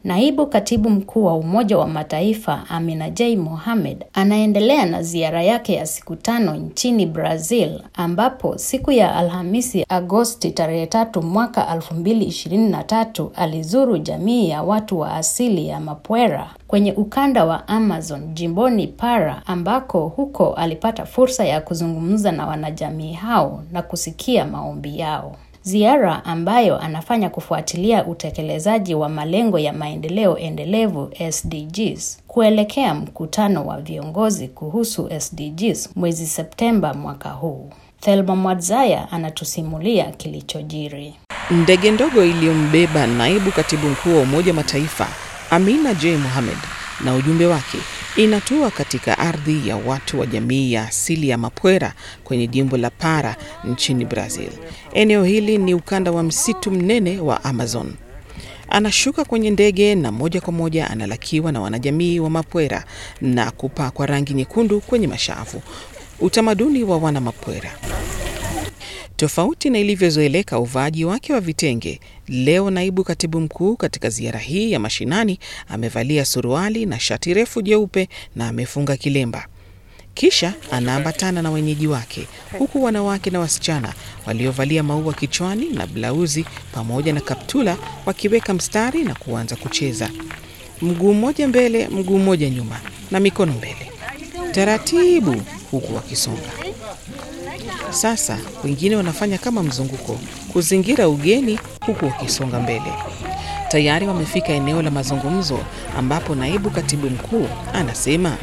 Naibu katibu mkuu wa Umoja wa Mataifa Amina J. Mohamed anaendelea na ziara yake ya siku tano nchini Brazil ambapo siku ya Alhamisi Agosti tarehe tatu mwaka 2023 alizuru jamii ya watu wa asili ya Mapwera kwenye ukanda wa Amazon jimboni Para ambako huko alipata fursa ya kuzungumza na wanajamii hao na kusikia maombi yao. Ziara ambayo anafanya kufuatilia utekelezaji wa malengo ya maendeleo endelevu SDGs kuelekea mkutano wa viongozi kuhusu SDGs mwezi Septemba mwaka huu. Thelma Mwadzaya anatusimulia kilichojiri. Ndege ndogo iliyombeba naibu katibu mkuu wa Umoja Mataifa Amina J. Mohamed na ujumbe wake inatua katika ardhi ya watu wa jamii ya asili ya Mapwera kwenye jimbo la Para nchini Brazil. Eneo hili ni ukanda wa msitu mnene wa Amazon. Anashuka kwenye ndege na moja kwa moja analakiwa na wanajamii wa Mapwera na kupakwa rangi nyekundu kwenye mashavu, utamaduni wa wana Mapwera. Tofauti na ilivyozoeleka uvaaji wake wa vitenge, leo naibu katibu mkuu katika ziara hii ya mashinani amevalia suruali na shati refu jeupe na amefunga kilemba. Kisha anaambatana na wenyeji wake, huku wanawake na wasichana waliovalia maua kichwani na blauzi pamoja na kaptula wakiweka mstari na kuanza kucheza, mguu mmoja mbele, mguu mmoja nyuma na mikono mbele, taratibu, huku wakisonga. Sasa wengine wanafanya kama mzunguko kuzingira ugeni huku wakisonga mbele. Tayari wamefika eneo la mazungumzo ambapo naibu katibu mkuu anasema,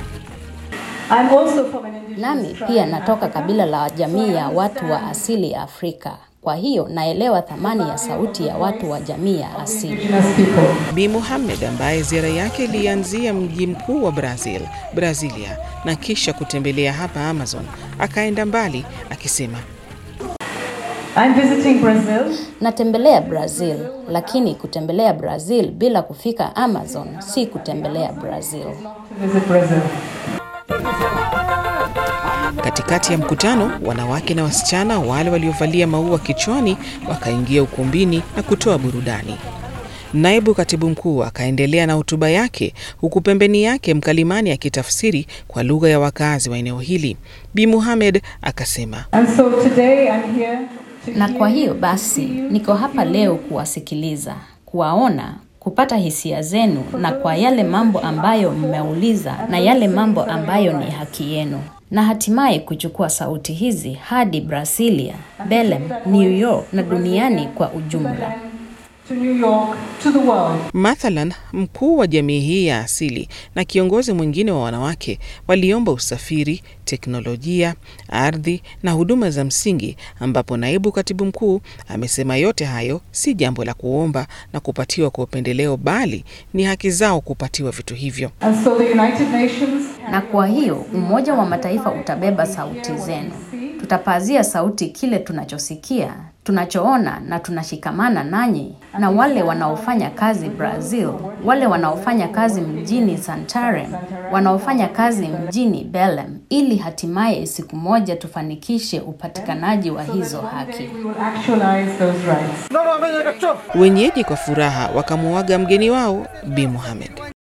Nami pia natoka kabila la jamii ya watu wa asili ya Afrika. Kwa hiyo naelewa thamani ya sauti ya watu wa jamii ya asili. Bi Mohamed ambaye ziara yake ilianzia mji mkuu wa Brazil, Brasilia, na kisha kutembelea hapa Amazon, akaenda mbali akisema, I'm visiting Brazil. Natembelea Brazil, lakini kutembelea Brazil bila kufika Amazon si kutembelea Brazil. To visit Brazil. Katikati ya mkutano, wanawake na wasichana wale waliovalia maua kichwani wakaingia ukumbini na kutoa burudani. Naibu katibu mkuu akaendelea na hotuba yake, huku pembeni yake mkalimani akitafsiri kwa lugha ya wakazi wa eneo hili. Bi Mohamed akasema, And so today I'm here to Na hear kwa hiyo you, basi to see you, niko hapa leo kuwasikiliza, kuwaona, kupata hisia zenu na kwa yale mambo ambayo mmeuliza na yale mambo ambayo ni haki yenu, na hatimaye kuchukua sauti hizi hadi Brasilia, Belem, New York na duniani kwa ujumla. to New York, to the world. Mathalan, mkuu wa jamii hii ya asili na kiongozi mwingine wa wanawake waliomba usafiri, teknolojia, ardhi na huduma za msingi, ambapo naibu katibu mkuu amesema yote hayo si jambo la kuomba na kupatiwa kwa upendeleo, bali ni haki zao kupatiwa vitu hivyo. And so the United Nations Na kwa hiyo Umoja wa Mataifa utabeba sauti zenu. Tutapazia sauti kile tunachosikia, tunachoona na tunashikamana nanyi na wale wanaofanya kazi Brazil, wale wanaofanya kazi mjini Santarem, wanaofanya kazi mjini Belem, ili hatimaye siku moja tufanikishe upatikanaji wa hizo haki. we will actualize those rights. Wenyeji kwa furaha wakamuaga mgeni wao Bi Mohamed.